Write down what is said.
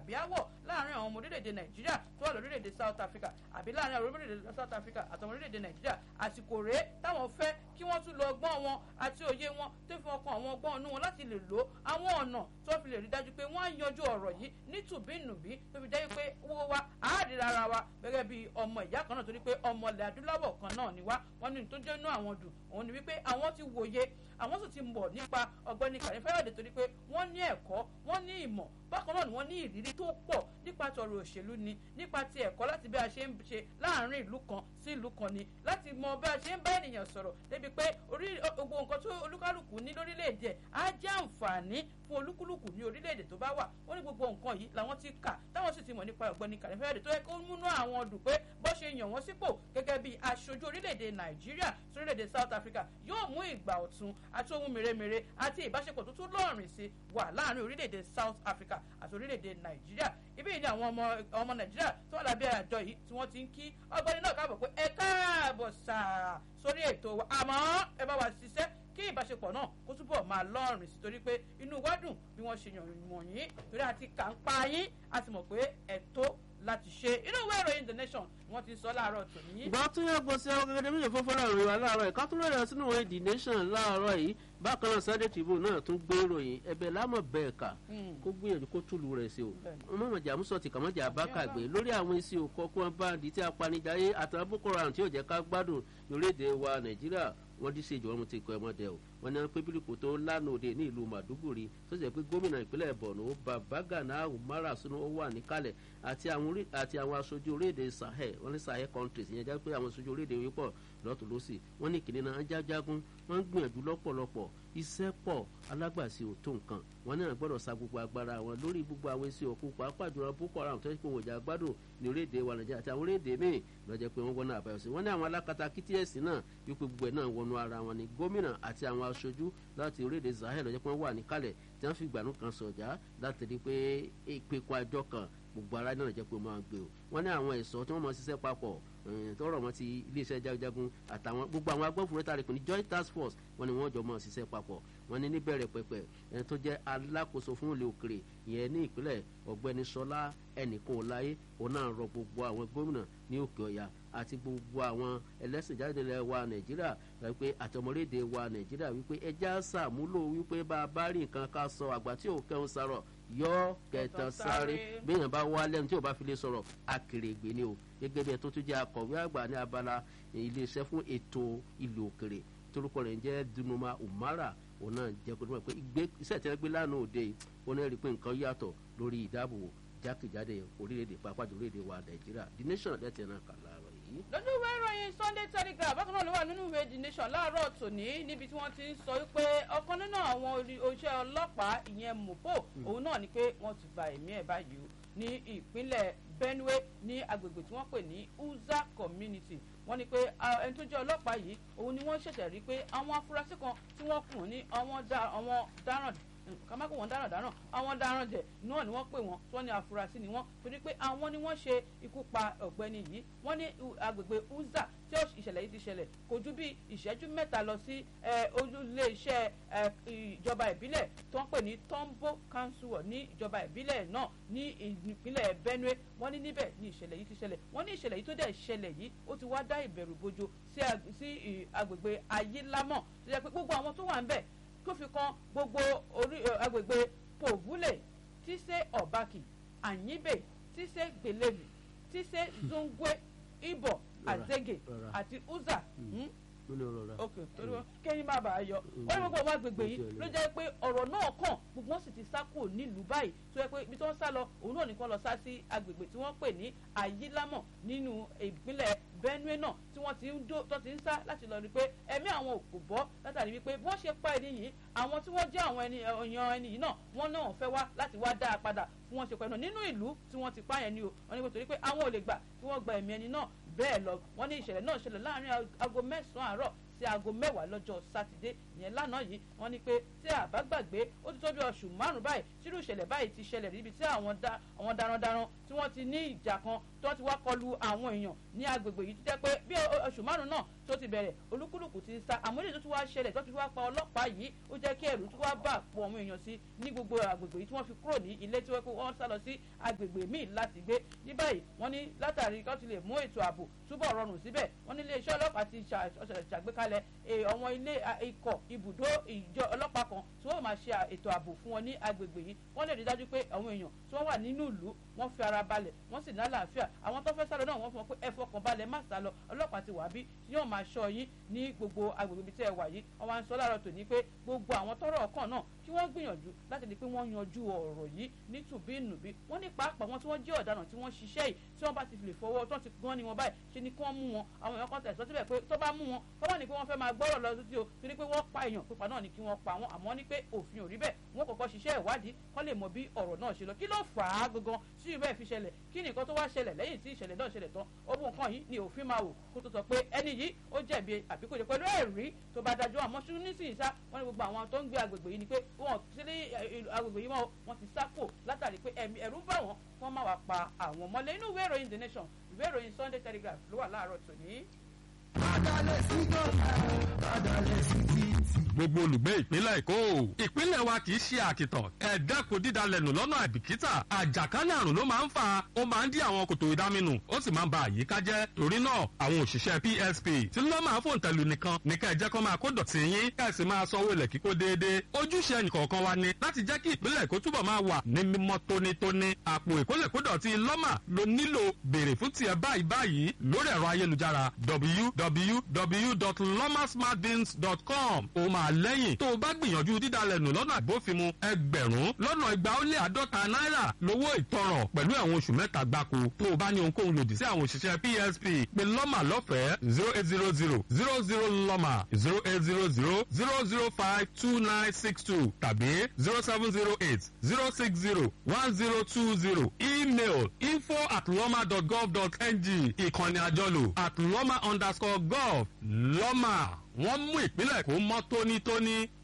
àbí áwọ̀ láàrin àwọn ọmọ orílẹ̀-èdè nàìjíríà tó wà lórílẹ̀-èdè south africa àbí láàrin àwọn orílẹ̀-èdè south africa àtàwọn orílẹ̀-èdè nàìjíríà àsìkò rèé táwọn fẹ́ kí wọ́n tún lo ọgbọ́n wọn àti òye wọn tó fi ọkàn àwọn ọgbọ́n inú wọn láti lè lo àwọn ọ̀nà tó fi lè rí dájú pé wọ́n á yanjú ọ̀rọ̀ yìí nítùbínùbí tó fi jẹ́ pé owó wa àádìrí ara wa gẹ́gẹ́ bí ọmọ ìyá kan náà torí pé ọmọ ilẹ̀ adúláwọ̀ kan náà ni wá wọ́n ní tó jẹ́ inú àwọn dùn òun ni wípé àwọn ti wòye àwọn sì ti mọ̀ nípa ọ̀gbẹ́ni kàní fẹ́rẹ̀dẹ̀ torí pé wọ́n ní ẹ̀kọ́ wọ́n ní ìmọ̀ bákan náà ni wọ́n ní ìrírí tó pọ̀ nípa tọrọ òṣèlú ni nípa ti ẹ̀kọ́ láti bí a ṣe ń ṣe láàrin ìlú kan sí ìlú kan ni láti mọ bí a ṣe ń bá ènìyàn sọ̀rọ̀ débi pé orí gbogbo nǹkan tó olúkálùkù ní lórílẹ̀‐èdè á jẹ́ àǹfààní fún olúkúlùkù ní orílẹ̀‐èdè tó bá wà ó ní gbogbo nǹkan yìí làwọn ti kà táwọn sì ti mọ̀ nípa ọ̀gbẹ́ni kàní fẹ́rẹ̀dẹ̀ tó yẹ kó múnú àwọn dùn pé bó ṣe yàn wọ́n sípò gẹ́gẹ́ bí aṣojú orílẹ̀‐èdè nàìjíríà sórílẹ̀‐èdè south africa yóò mú ìgbà ọ̀tun àti ohun mèremère àti ìbáṣepọ̀ tó tún lọ́ọ̀rìn sí wà láàrin orílẹ̀‐èdè south africa àti orílẹ̀‐èdè nàìjíríà ibi yìí ni àwọn ọmọ ọmọ nàìjíríà tó wà lábẹ́ àjọ yìí tí wọ́n ti ń kí ọgbẹ́ni náà káàbọ̀ pé ẹ káàbọ̀ sáà sórí ètò wa àmọ́ ẹ bá wa ṣiṣẹ́ kí ìbáṣepọ̀ náà kó túbọ̀ máa lọ́ọ̀rìn sí torí pé inú wa dùn bí wọ́n ṣe yàn wọ̀nyí torí àti kà ń pa yín a ti mọ̀ pé ẹ̀tọ́ láti ṣe inú ìwé ìròyìn the nation ni wọ́n ti sọ láàárọ̀ tòní. ìgbà tó yẹ gbọ́ sí àwọn gẹ́gẹ́ méjì fún fọ́nrán ìròyìn wa láàárọ̀ ìka tó lóye sínú ìwé the nation láàárọ̀ yìí bákan náà sunday tribune náà tún gbé ìròyìn ẹ̀bẹ̀ lámọ̀ bẹ́ẹ̀ kà kó gbìyànjú kó túlù rẹ̀ sí o mọ̀mọ̀jà musa ti kàmọ́jà abákàgbé lórí àwọn isi òkọ kó wọn bá di tí apanijayé àtàwọn boko haram tí yóò jẹ́ ká gbádùn lórílẹ̀‐èdè wa nàìjíríà wọ́n dín sí ìjọba mo ti kọ́ ẹ mọ́ dẹ o wọ́n ní wọ́n pé bílíkù tó lánàá òde ní ìlú màdúgùrì tó sì jẹ́ pé gómìnà ìpínlẹ̀ borno babagana umara sunu ó wà níkàlẹ̀ àti àwọn aṣojú orílẹ̀-èdè sahel wọ́n ní sahel countries ìyẹn jẹ́ pé àwọn aṣojú orílẹ̀-èdè wí pọ̀ lọ́tún lọ́sì wọ́n ní kìnìún náà jájágún wọ́n ń gbìyànjú lọ́pọ̀lọpọ̀ iṣẹ́ pọ̀ alágbàsí ò tó nǹkan wọn náà gbọ́dọ̀ sa gbogbo agbára wọn lórí gbogbo àwọn èsì òkú pàápàá jùlọ boko haram tó ń pè wọ́n jà gbádùn ní orílẹ̀-èdè wa nàìjíríà àti àwọn orílẹ̀-èdè míì lọ́jọ́ pé wọ́n gbọ́nà àbáyọ sí wọ́n ní àwọn alákatá kts náà wípé gbogbo ẹ̀ náà wọnú ara wọn ni gómìnà àti àwọn aṣojú láti orílẹ̀-èdè sahel lọ́jọ́ pé wọ́n wà níkàlẹ̀ tí wọ́n fi ìgbàanú kan sọ̀já láti rí pé ìpẹ́kọ̀ àjọ kan gbogbo ara náà jẹ́ pé wọ́n máa gbé o wọ́n ní àwọn ẹ̀ṣọ́ tí wọ́n máa ṣiṣẹ́ papọ̀ tọrọ wọn ti iléeṣẹ́ jagunjagun àtàwọn gbogbo àwọn agbófinró tá a lè pè ní joint task force wọ́n ní wọ́n jọ máa ṣiṣẹ́ papọ̀ wọ́n ní níbẹ̀rẹ̀ pẹ̀pẹ̀ ẹni tó jẹ́ alákòóso fún ilé òkèrè ìyẹn ní ìpínlẹ̀ ọ̀gbẹ́ni sọlá ẹnìkan ọ̀láyé òun náà rọ gbogbo àwọn gómìnà ní òkè ọ̀yà àti gbogbo àwọn ẹlẹ́sìn jáde lẹ̀ wa nàìjíríà wípé àtọmọlédè wa nàìjíríà wípé ẹja sàmúlò wípé bá a bá rí nǹkan ká sọ àgbà tí ò kẹ́hún sarọ̀ yọ kẹtàn sáré béèyàn bá wá lẹ́nu tí ò bá fi lè sọ̀rọ̀ akèrègbè ni o gẹ́gẹ́ bí ẹ tó tún jẹ́ akọ̀wé àgbà ní abala iléeṣẹ́ fún ètò ìlú òkèrè torúkọ rẹ̀ ń jẹ́ dunuma umara òun náà jẹ́ kó dúpọ̀ pé iṣẹ́ tí wọ́n gbé lánàá òde yìí ó náà rí i pé nǹkan yàtọ̀ lórí ìdáàbòbò jákèjádé orílẹ̀-èdè pàápàá jù orílẹ̀-èdè wa nàìjíríà the nation lẹ́tẹ̀ẹ́ náà kà láàárọ̀ yìí. lójú ìwé ìròyìn sunday telegraph bákan náà ló wà nínú ìwé the nation láàárọ̀ tòní níbi tí wọ́n ti ń sọ wípé ọ̀kan nínú àwọn oṣẹ́ ọlọ́pàá ìyẹn mopo òun náà ni pé wọ́n ti gba ẹ̀mí ẹ̀ báyìí o ní ìpínlẹ̀ benue ní agbègbè tí wọ́n pè ní uza community wọ́n ní pé ẹni tó jẹ́ ọlọ́pàá yìí òun ni wọ́n ṣẹ̀ṣẹ̀ rí pé àwọn afurasí kan tí wọ́n kùn ní àwọn dáràn kàmákò wọn dáràn dáràn àwọn dáràn jẹ náà ni wọ́n pè wọ́n tí wọ́n ní afurasí ni wọ́n torí pé àwọn ni wọ́n ṣe ikú pa ọ̀gbẹ́ni yìí wọ́n ní agbègbè uza tí ìṣẹ̀lẹ̀ yìí ti ṣẹlẹ̀ kò ju bí ìṣẹ́jú mẹ́ta lọ sí ojúlé iṣẹ́ ìjọba ìbílẹ̀ tó ń pè ní tombo council ní ìjọba ìbílẹ̀ náà ní ìpínlẹ̀ benue wọ́n ní níbẹ̀ ní ìṣẹ̀lẹ̀ yìí ti ṣẹlẹ̀ wọ́n ní ìṣẹ̀lẹ̀ yìí tó dẹ̀ ṣẹlẹ̀ yìí ó ti wá dá ìbẹ̀rù bojo sí agbègbè ayélámọ̀ tó yẹ pé gbogbo àwọn tó wà ń bẹ̀ tó fi kan gbogbo orí agbègbè pòvúlẹ̀ tíṣe ọ̀bákì àyíbè tíṣe gbèlèmí tíṣe zongwe ibò àzege àti uza ok torí wọn kẹ́yìn má bàa yọ ó ní gbogbo ọmọ agbègbè yìí ló jẹ́ pé ọ̀rọ̀ náà kàn gbogbo wọn sì ti sá kúrò nílùú báyìí tó yẹ pé ibi tí wọ́n sá lọ òun náà nìkan lọ sá sí agbègbè tí wọ́n pè ní àyílámọ̀ nínú ìpínlẹ̀ benue náà tí wọ́n ti ń dó tó ti ń sá láti lọ rí i pé ẹ̀mí àwọn òkú bọ́ látàrí wípé bí wọ́n ṣe pa ẹni yìí àwọn tí wọ́n jẹ́ àwọn ẹni ọ̀yàn ẹni yìí náà wọ́n náà fẹ́ wá láti wá dá a padà fún wọn ṣe pẹ̀lú nínú ìlú tí wọ́n ti pààyàn ni o wọ́n ní nítorí pé àwọn ò lè gbà kí wọ́n gba ẹ̀mí ẹni náà bẹ́ẹ̀ lọ wọ́n ní ìṣẹ̀lẹ̀ náà ṣẹlẹ̀ láàrin aago mẹ́sàn-án àárọ̀ sí aago mẹ́wàá lọ́jọ́ sátidé ìyẹn lánàá yìí wọ́n ní pé tí àbá gbàgbé ó ti tó bí oṣù márùn-ún báyìí tírú ìṣẹ̀lẹ̀ báyìí ti ṣẹlẹ̀ níbi tí àwọn darandaran tí wọ́n ti ní ìjà kan tó ti wá kọlu àwọn èèyàn ní agbègbè yìí tó jẹ́ pé bí oṣù márùn-ún náà tó ti bẹ̀rẹ̀ olúkúlùkù ti sá àmọ́ èdè tó ti wá ṣẹlẹ̀ tó ti wá pa ọlọ́pàá yìí ó jẹ́ kí ẹ̀rù tó wá bà pọ̀ àwọn èèyàn sí ní gbogbo agbègbè yìí tí wọ́n fi kúrò ní ilé tí wọ́n sá lọ sí agbègbè míì láti gbé ní báyìí wọ́n ní látàrí kó ti lè mú ètò ààbò túbọ̀ rọrùn síbẹ̀ wọ́n ní iléeṣẹ́ ọlọ́pàá ti ṣàgbékalẹ̀ àwọn ilé ikọ̀ ibùdó ìjọ ọlọ́pàá kan tí wọ́n máa ṣe ètò ààbò fún wọn ní agbègbè yìí wọ́n lè rí dájú pé àwọn èèyàn tí wọ́n wà nínú ìlú wọ́n fi ara balẹ̀ wọ́n sì ní àlàáfíà àwọn tó fẹ́ sálọ náà wọ́n fún wọn pé ẹ fọkàn balẹ̀ má sálọ ọlọ́pàá ti wà bí tí yóò máa ṣọ́ yín ní gbogbo agbègbè ibi tí ẹ wà yìí wọ́n wá ń sọ láàárọ̀ tòní pé gbogbo àwọn tọ́rọ̀ ọkàn náà kí wọ́n gbìyànjú láti di pé wọ́n yanjú ọ̀rọ̀ yìí ní tùbínùbí wọ́n ní pàápàá wọn tí wọ́n jẹ́ ọ̀daràn tí wọ́n ṣiṣẹ́ yìí tí wọ́n bá ti lè fọwọ́ tó ti gan ni wọn báyìí ṣe ni kí wọ́n mú wọn àwọn èèyàn kan tẹ̀sán síbẹ̀ pé tó bá mú wọn kọ́ bá ní pé wọ́n fẹ́ máa gbọ́rọ̀ lọ sí o torí pé wọ́n pa èèyàn pípa náà ni kí wọ́n pa wọn àmọ́ ní pé òfin ò rí bẹ́ẹ̀ wọ́n kọ́kọ́ ṣiṣẹ́ ìwádìí kọ́ lè mọ bí ọ̀rọ̀ náà ṣe lọ kí ló fà á gangan tí ìbẹ́ fi ṣẹlẹ̀ kí nìkan tó wá ṣẹlẹ̀ lẹ́yìn tí ìṣẹ̀lẹ̀ náà ṣẹlẹ̀ tán owó nǹkan yìí ni òfin máa wò kó tó sọ pé ẹni yìí ó jẹ̀bi àbí kò jẹ́ pẹ̀lú ẹ̀rí tó bá dájọ́ àmọ́ ṣú nísìnyí sá wọ́n ní gbogbo àwọn tó ń gbé agbègbè yìí ni pé wọ́n sí ní agbègbè yìí wọ́n ti sápò látàrí pé ẹ̀rú bá wọn wọ́n má wàá pa àwọn mọ́lẹ̀ inú ìwé ìròyìn the nation ìwé ìròyìn sunday telegraph ló wà láàárọ̀ tòní. Adalẹ̀ sí gọ́ọ̀mù, adalẹ̀ sí títì. gbogbo olùgbé ìpínlẹ̀ èkó ìpínlẹ̀ wa kì í ṣe àkìtàn ẹ dẹ́kun dídalẹ̀ nù lọ́nà àìbìkítà àjàkálẹ̀ àrùn ló máa ń fa ó máa ń dí àwọn kòtò ìdáminù ó sì máa ń ba àyíká jẹ́ torí náà àwọn òṣìṣẹ́ psp tí ló máa fòun tẹ̀lú nìkan ní ká ẹ jẹ́ kó máa kó dọ̀tí yín ká ẹ sì máa sanwó ilẹ̀ kíkó déédéé ojúṣe ẹnìkọ̀ọ̀kan wa ni láti jẹ́ kí ìpínlẹ̀ èkó túbọ̀ máa wà ní mímọ́ tónítóní àpò ìkólẹ̀kódọ̀tí lọ́mà ló nílò béèrè fún tiẹ̀ báyìí báyìí lórí ẹ̀rọ ayélujára www.lomasmartbins.com ó máa lẹ́yìn tó o bá gbìyànjú dídalẹ̀ nù lọ́nà àbófinmu ẹgbẹ̀rún lọ́nà igba ó lé àádọ́ta náírà lówó ìtanràn pẹ̀lú ẹ̀wọ̀n oṣù mẹ́ta gbáko tó o bá ní ohunkóhun lòdì sí àwọn òṣìṣẹ́ psp pé lọ́mà lọ́fẹ̀ẹ́ zero eight zero zero zero zero lọ́mà zero eight zero zero zero zero five two nine six two tàbí zero seven zero eight zero six zero one zero two zero email info at lọ́mà dot gov dot ng ìkànnì àjọlò at lọ́mà underscore gov lọ́mà wọ́n mú ìpínlẹ̀ kó mọ́ tónítóní